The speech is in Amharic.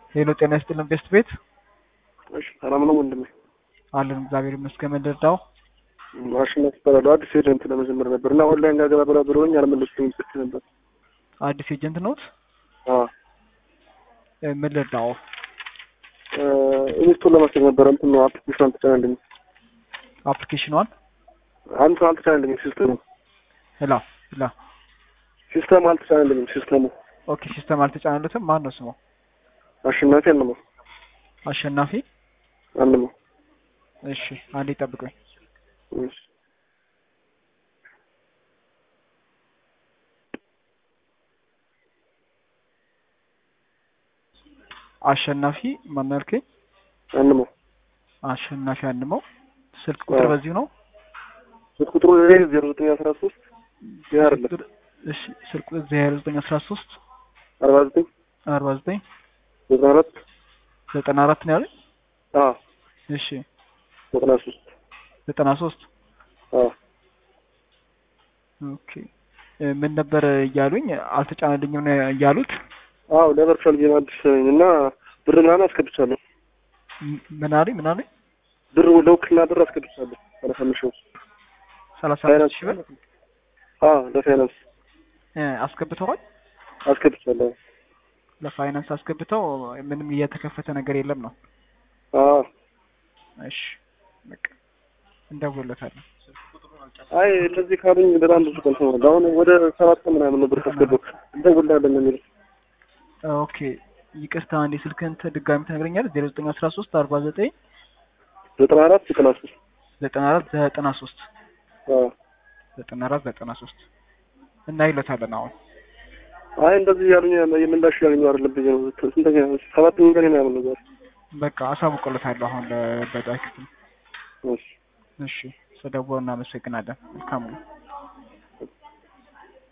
ሄሎ ጤና ይስጥልን ቤስት ቤት እሺ ሰላም ነው ወንድሜ? አለን እግዚአብሔር ይመስገን። ምንድርዳው ማሽነት ይባላሉ። አዲስ ኤጀንት ለመጀመር ነበር እና ኦንላይን ጋር ገባ ብላ ብሎኝ አልመለስኩም ጽፌ ነበር። አዲስ ኤጀንት ነዎት? አዎ እ፣ ምን ልርዳው? ኢንስቶል ለማድረግ ነበር። እንትን ነው አፕሊኬሽን አልተጫነልኝም። አፕሊኬሽኗን አንተ አልተጫነልኝም። ሲስተሙ ሄላ ሄላ ሲስተሙ አልተጫነልኝም። ሲስተሙ ኦኬ ሲስተም አልተጫነለትም። ማን ነው ስሙ? አሸናፊ አንመው አሸናፊ። አንመው እሺ አንዴ ጠብቁኝ። እሺ አሸናፊ ማን ያልከኝ? አንመው አሸናፊ አንመው። ስልክ ቁጥር አዎ። በዚሁ ነው? ስልክ ቁጥሩ ላይ ዜሮ ዘጠኝ አስራ ሶስት ይህ አይደለም እሺ ስልክ ቁጥር ዜሮ ዘጠኝ አስራ ሶስት አርባ ዘጠኝ አርባ ዘጠኝ ዘጠና አራት ዘጠና አራት ነው ያለኝ። አዎ እሺ ዘጠና ሶስት ዘጠና ሶስት አዎ ኦኬ እ፣ ምን ነበር እያሉኝ አልተጫነልኝም ነው እያሉት። አዎ ለቨርቹዋል ጌም አዲስ ነኝ እና ብር ምናምን አስገብቻለሁ። ም- ምን አሉኝ ምን አሉኝ? ብር ለውክልና ብር አስገብቻለሁ። ሰላሳ አምስት ሺህ ሰላሳ ፋይናንስ አምስት ሺህ ብር አዎ ለፋይናንስ እ፣ አስገብተዋል። አስገብቻለሁ። ለፋይናንስ አስገብተው ምንም እየተከፈተ ነገር የለም ነው። አዎ እሺ በቃ እንደውለታለን። አይ እንደዚህ ካሉኝ በጣም ብዙ ቀን ሆኗል። አሁን ወደ ሰባት ቀን ምናምን ነው ብር ካስገባሁ እንደውልልሃለን ነው የሚሉት። ኦኬ ይቅርታ፣ አንዴ ስልክህን ተ- ድጋሚ ትነግረኛለህ? ዜሮ ዘጠኝ አስራ ሶስት አርባ ዘጠኝ ዘጠና አራት ዘጠና ሶስት ዘጠና አራት ዘጠና ሶስት አዎ ዘጠና አራት ዘጠና ሶስት እና ይለታለን አሁን አይ እንደዚህ ያሉኝ የምላሽ ያገኙ አይደለም ብዬ ነው። ስንተኛ ሰባተኛ ቀን ምናምን ነው ዛሬ። በቃ አሳውቅለታለሁ አሁን ለበዳይ ክፍል። እሺ እሺ ስደውል እናመሰግናለን። መልካም ነው።